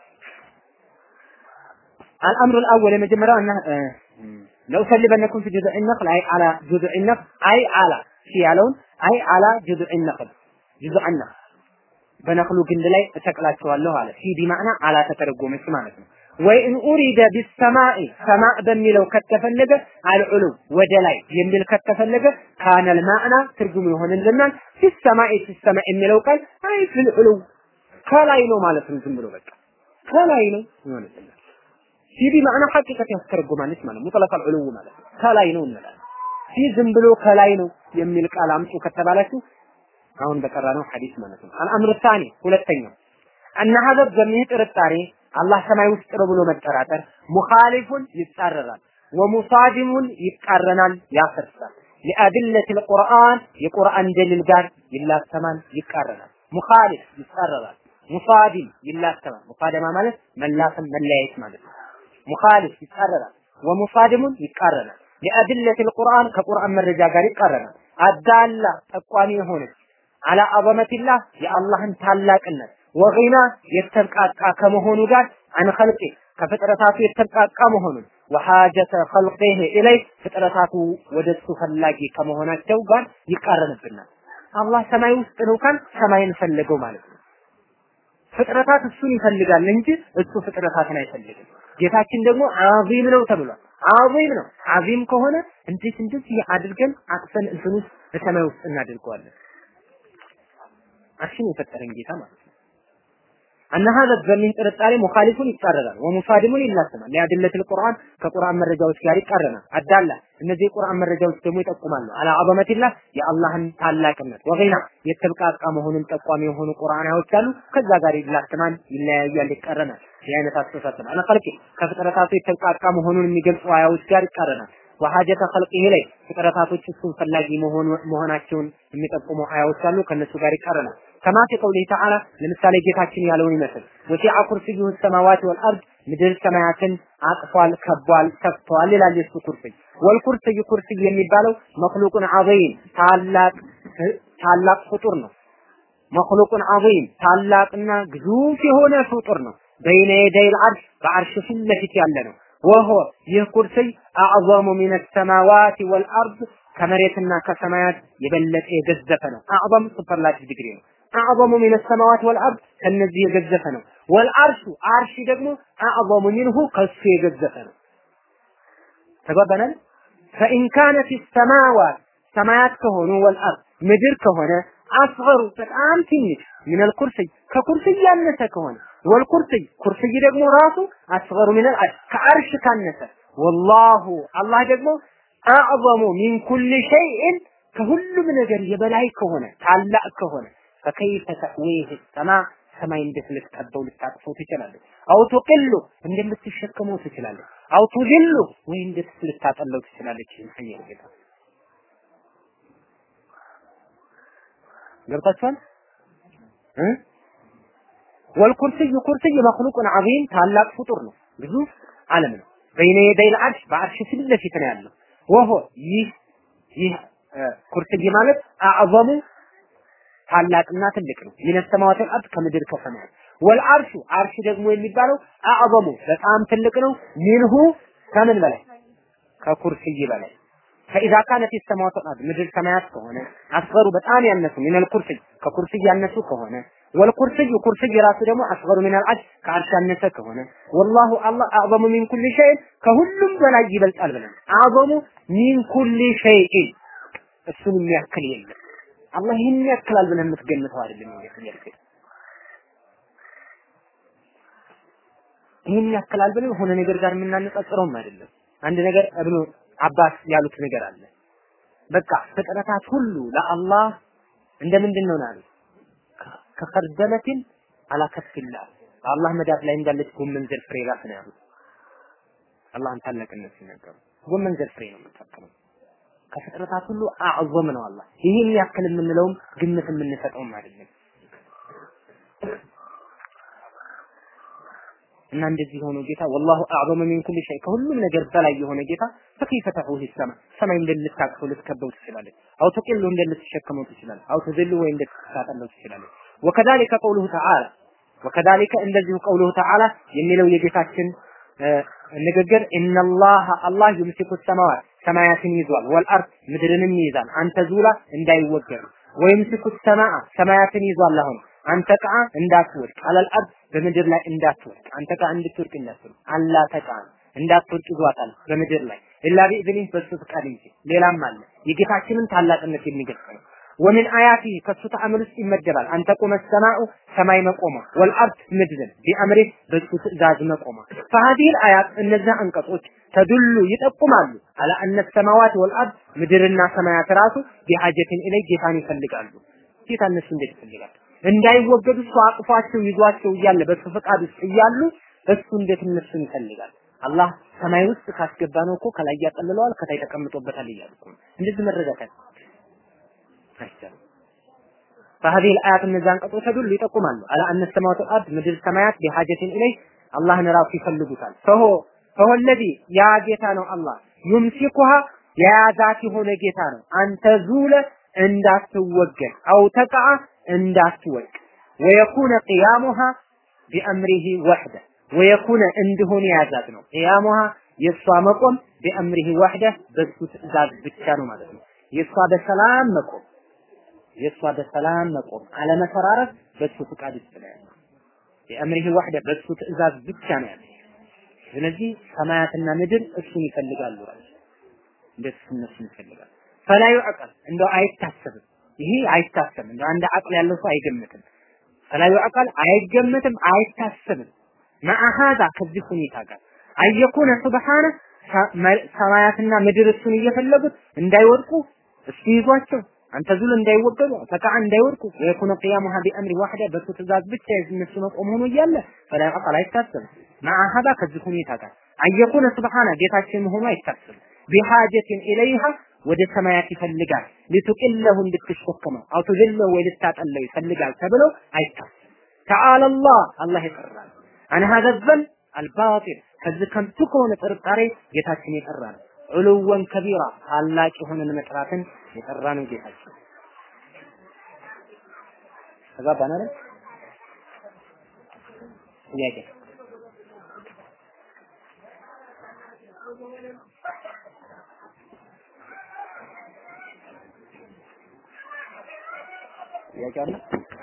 الامر الاول የመጀመሪያው እና لو سلبنكم في جذع النخل اي على جذع النخل اي على ያለውን አይ አላ جذع النخل جذع النخل በነክሉ ግንድ ላይ እሰቅላቸዋለሁ አለ ፊ ቢማዕና አላ ተተረጎመች ማለት ነው ወይ ኢን ኡሪደ ቢሰማኢ ሰማዕ በሚለው ከተፈለገ አልዑሉ ወደ ላይ የሚል ከተፈለገ ካነል ማዕና ትርጉም ይሆንልናል ፊሰማኢ ፊሰማዕ የሚለው ቃል አይ ፊል ዑሉ ከላይ ነው ማለት ነው ዝም ብሎ በቃ ከላይ ነው ይሆንልናል ፊ ቢማዕና ሐቂቀት ያስተረጉማለች ማለት ሙጥለቅ አልዑሉ ማለት ነው ከላይ ነው እንላለን ፊ ዝም ብሎ ከላይ ነው የሚል ቃል አምጡ ከተባላችሁ አሁን በቀራ ነው ሐዲስ ማለት ነው አልአምር ታኒ ሁለተኛው እነ ሀዘብ በሚህ ጥርጣሬ አላህ ሰማይ ውስጥ ነው ብሎ መጠራጠር ሙኻሊፉን ይጻረራል ወሙሳዲሙን ይቃረናል ያፈርሳል ሊአድለት ልቁርአን የቁርአን ደሊል ጋር ይላተማል ይቃረናል ሙኻሊፍ ይጻረራል ሙሳዲም ይላተማል ሙሳደማ ማለት መላተም መለያየት ማለት ነው ሙኻሊፍ ይጻረራል ወሙሳዲሙን ይቃረናል ሊአድለት ልቁርአን ከቁርአን መረጃ ጋር ይቃረናል አዳላ ጠቋሚ የሆነች አላ አዘመቲላህ የአላህን ታላቅነት ወጊና የተብቃቃ ከመሆኑ ጋር አን ኸልቂ ከፍጥረታቱ የተብቃቃ መሆኑን ወሐጀተ ኸልቂህ ኢለይ ፍጥረታቱ ወደሱ ፈላጊ ከመሆናቸው ጋር ይቃረንብናል። አላህ ሰማይ ውስጥ ነው ካል ሰማይን ፈለገው ማለት ነው። ፍጥረታት እሱን ይፈልጋል እንጂ እሱ ፍጥረታትን አይፈልግም። ጌታችን ደግሞ አዚም ነው ተብሏል። አዚም ነው። አዚም ከሆነ እንዴት እንደዚህ አድርገን አቅፈን እንትን ውስጥ በሰማይ ውስጥ እናደርገዋለን? አርሽን የፈጠረን ጌታ ማለት ነው። አነ ሀዘ በሚህ ጥርጣሬ ሙኻሊፉን ይጻረራል፣ ወሙሳዲሙን ይላሰማል። ሊአድለት ልቁርአን ከቁርአን መረጃዎች ጋር ይቃረናል። አዳላ እነዚህ የቁርአን መረጃዎች ደግሞ ይጠቁማሉ። አላ አዘመቲላህ የአላህን ታላቅነት ወገና የተብቃቃ መሆኑን ጠቋሚ የሆኑ ቁርአናዎች አሉ። ከዛ ጋር ይላሰማል፣ ይለያያል፣ ይቃረናል። ይህ አይነት አስተሳሰብ አለ ኸልቂ ከፍጥረታቱ የተብቃቃ መሆኑን የሚገልጹ አያዎች ጋር ይቃረናል። ወሐጀተ ኸልቂህ ላይ ፍጥረታቶች እሱን ፈላጊ መሆናቸውን የሚጠቁሙ አያዎች አሉ። ከነሱ ጋር ይቃረናል። ከማ ፊ ቀውሊህ ተዓላ ለምሳሌ ጌታችን ያለውን ይመስል ወሲዐ ኩርሲዩሁ ሰማዋት ወልአርድ ምድር ሰማያትን አቅፏል፣ ከቧል፣ ሰፍቷል ይላል የሱ ኩርሲይ። ወልኩርሲይ ኩርሲይ የሚባለው መክሉቁን ዐዚም ታላቅ ታላቅ ፍጡር ነው። መክሉቁን ዐዚም ታላቅና ግዙፍ የሆነ ፍጡር ነው። በይነ የደይል አርሽ በአርሽ ፊት ለፊት ያለ ነው። ወሆ ይህ ኩርሲይ አዕዘሙ ሚነ ሰማዋት ወልአርድ ከመሬትና ከሰማያት የበለጠ የገዘፈ ነው። አዕዘም ሱፐርላቲቭ ዲግሪ ነው። አዕዘሙ ሚነ ሰማዋት ወልአርድ ከነዚህ የገዘፈ ነው። ወልአርሹ አርሺ ደግሞ አዕዘሙ ሚንሁ ከሱ የገዘፈ ነው። ተግባባናል። ፈኢን ካነት ሰማዋት ሰማያት ከሆኑ ወልአርድ ምድር ከሆነ አስገሩ በጣም ትንሽ ሚነል ኩርሲይ ከኩርሲይ ያነሰ ከሆነ ወልኩርሲይ ኩርሲይ ደግሞ ራሱ አስገሩ ሚነል ከአርሽ ካነሰ ወላሁ አላህ ደግሞ አዕዘሙ ሚን ኩል ሸይእን ከሁሉም ነገር የበላይ ከሆነ ታላቅ ከሆነ ፈከይፈ ተእዊህ ሰማ ሰማይ እንዴት ልትጠበው ልታቅፈው ትችላለች? አው ቱቅሉ እንደምትሸከመው ትችላለች? አው ቱዝሉ ወይ እንዴት ልታጠለው ትችላለች? ይሄን ጌታ ገብታችኋል እ ወልኩርሲይ ኩርሲይ መክሉቁን ዐዚም ታላቅ ፍጡር ነው፣ ግዙፍ ዓለም ነው። በይነ የደይል አርሽ በአርሽ ፊት ለፊት ነው ያለው። ወሆ ይህ ይህ ኩርሲይ ማለት አዕዘሙ ታላቅና ትልቅ ነው። ሚነ ሰማዋት ወልአርድ ከምድር ከሰማያት ወልአርሹ አርሽ ደግሞ የሚባለው አዕዘሙ በጣም ትልቅ ነው። ሚንሁ ከምን በላይ ከኩርሲይ በላይ ፈኢዛ ካነት የሰማዋት ወልአርድ ምድር ሰማያት ከሆነ አስገሩ በጣም ያነሱ ሚነል ኩርሲይ ከኩርሲይ ያነሱ ከሆነ ወልኩርሲይ ኩርሲይ ራሱ ደግሞ አስገሩ ሚነል አርሽ ከአርሽ ያነሰ ከሆነ ወላሁ አላህ አዕዘሙ ሚን ኩል ሸይን ከሁሉም በላይ ይበልጣል ብለን አዕዘሙ ሚን ኩል ሸይን እሱን የሚያክል የለም። አላህ ይህን ያክላል ብለን የምትገምተው አይደለም። ይሄ ጥያቄ ይህን ያክላል ብለን የሆነ ነገር ጋር የምናነጻጽረውም አይደለም። አንድ ነገር እብኑ አባስ ያሉት ነገር አለ። በቃ ፍጥረታት ሁሉ ለአላህ እንደ ምንድን ነው ናሉ ከኸርደለትን አላከፍላ በአላህ መዳፍ ላይ እንዳለች ጎመን ዘር ፍሬ ራስ ነው ያሉት። አላህን ታላቅነት ሲናገሩ ጎመን ዘር ፍሬ ነው የምታከለው። ከፍጥረታት ሁሉ አዕዘም ነው አላህ። ይህን ያክል የምንለውም ግምት የምንሰጠውም አይደለም። እና እንደዚህ ሆኖ ጌታ ወላሁ አዕዘሙ ሚን ኩል ሸይ ከሁሉም ነገር በላይ የሆነ ጌታ ፈከይፈ ተሑህ ሰማ ሰማይ እንደልታቅፈው ልትከበው ትችላለች። አው ተቂሉ እንደልትሸከመው ትችላለች። አው ተዘሉ ወይ እንደልትታጠለው ትችላለች። ወከዛሊከ ቀውሉሁ ተዓላ ወከዛሊከ እንደዚሁ ቀውሉሁ ተዓላ የሚለው የጌታችን ንግግር ኢነላህ አላህ ዩምሲኩ ሰማዋት ሰማያትን ይዟል፣ ወልአርድ ምድርንም ይይዛል። አንተ ዙላ እንዳይወገር ወይምሲኩ ሰማአ ሰማያትን ይዟል አሁን አንተ ቃ እንዳትወድቅ አለል አርድ በምድር ላይ እንዳትወድቅ አንተ ቃ እንድትወድቅ እንዳትወድቅ አላ ተቃ እንዳትወድቅ ይዟታል በምድር ላይ ኢላ ቢኢዝኒህ በሱ ፍቃድ እንጂ ሌላም አለ የጌታችንን ታላቅነት የሚገልጽ ነው ወምን አያቲ ከሱ ተአምር ውስጥ ይመደባል አንተ ቆመ ሰማኡ ሰማይ መቆሟ ወልአርድ ምድርን ቢአምሪህ በሱ ትእዛዝ መቆሟ ፈሀዲል አያት እነዚያ አንቀጾች ተዱሉ ይጠቁማሉ አላ አነ ሰማዋት ወልአርድ ምድርና ሰማያት ራሱ ቢሐጀትን ኢለይ ጌታን ይፈልጋሉ ጌታ እነሱ እንዴት ይፈልጋል እንዳይወገዱ እሱ አቅፏቸው ይዟቸው እያለ በሱ ፈቃድ ውስጥ እያሉ እሱ እንዴት እነሱን ይፈልጋል? አላህ ሰማይ ውስጥ ካስገባ ነው እኮ ከላይ ያጠልለዋል፣ ከታይ ተቀምጦበታል እያሉ እኮ እንደዚህ መረዳት አይቻልም። فهذه الآيات እነዚያን አንቀጾች ሁሉ ይጠቁማሉ አላ አነ ሰማዋት ወልአርድ ምድር ሰማያት ቢሐጀትን ኢለይ አላህን ራሱ ይፈልጉታል። ፈሆ ፈሆ ለዚ ያ ጌታ ነው አላህ ዩምሲኩሃ የያዛት የሆነ ጌታ ነው። አንተ ዙለ እንዳትወገድ አው ተቃ እንዳትወድቅ ወየኩነ ቅያሙሃ ቢአምሪሂ ወሕደ ወየኩነ እንዲሆን የያዛት ነው። ቅያሙሃ የእሷ መቆም ቢአምሪሂ ወሕደ በሱ ትእዛዝ ብቻ ነው ማለት ነው። የእሷ በሰላም መቆም የእሷ በሰላም መቆም አለመፈራረስ በሱ ፍቃድ ውስጥ ነው ያለው። ቢአምሪሂ ወሕደ በሱ ትእዛዝ ብቻ ነው ያለው። ስለዚህ ሰማያትና ምድር እሱን ይፈልጋሉ ራሱ እንደሱ እነሱን ይፈልጋሉ። ፈላ ዩዕቀል እንደው አይታሰብም። ይሄ አይታሰብም። እንደው አንድ አቅል ያለው ሰው አይገምትም። ፈላ ዩዕቀል አይገምትም፣ አይታሰብም። ማአሃዛ ከዚህ ሁኔታ ጋር አየኩነ ሱብሃነ ሰማያትና ምድር እሱን እየፈለጉት እንዳይወድቁ እሱ ይዟቸው አንተ ዙል እንዳይወገዱ ተቃ እንዳይወድቁ ወየኩነ ቂያሙሃ ቢአምሪ ዋህደ በሱ ትእዛዝ ብቻ የእነሱ መቆም ሆኖ እያለ ፈላ ዩዕቀል አይታሰብም። ማአሃዛ ከዚህ ሁኔታ ጋር አየኩነ ሱብሃነ ጌታችን መሆኑ አይታሰብም። ቢሃጀትን ኢለይሃ ወደ ሰማያት ይፈልጋል ሊቱቅለሁ እንድትሸከመው አው ትዝለው ወይ ልታጠለው ይፈልጋል ተብሎ አይታሰብም። ተዓላ አላህ አላህ ይቀራል አን ሀዘ ዘን አልባጢል ከዚህ ከንቱ ከሆነ ጥርጣሬ ጌታችን የጠራ ነው። ዑሉወን ከቢራ ታላቅ የሆነን መጥራትን የጠራ ነው ጌታችን። ተጋባን አይደል? ጥያቄ ጥያቄ አለ?